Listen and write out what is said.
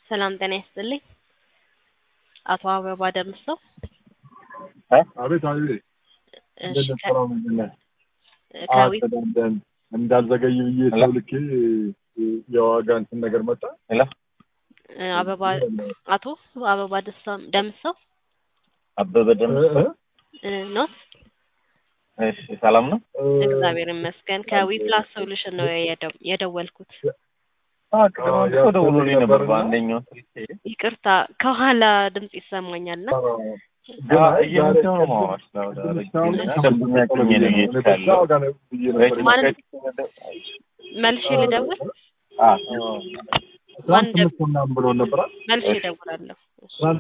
ሰላም ጤና ይስጥልኝ። አቶ አበባ ደምሰው አቤት አቤት እሺ፣ እንደት ከ- ነው ምንድን ነው? ከዊ አስተዳደን እንዳልዘገይ ብዬ ሰው ልኬ የዋጋ እንትን ነገር መጣ። እ፣ አበባ አቶ አበባ ደሳ- ደምሰው አበበ ደም እ- እ? እ፣ ኖት እሺ፣ ሰላም ነው። እግዚአብሔር ይመስገን። ከዊ ፕላስ ሶሉሽን ነው የደ- የደወልኩት። ቅድም አንድ ሰው ደውሎልኝ ነበር በአንደኛው ስልኬ። ይቅርታ ከኋላ ድምጽ ይሰማኛል እና ግን አዎ፣ አይ እየመጣሁ ነው ዛሬ ማዋሽ ነው ወደ ትንሽ ረጅም ሳሁን እና ደንበኛ ቅኝ ነው እየሄድኩ በዛ ያለው። ዋጋ ነው ብዬ ነበር። ማለት መልሼ ልደውል አዎ። ትናንት ስምንት ምናምን ብሎን ነበራል። መልሼ እደውላለሁ።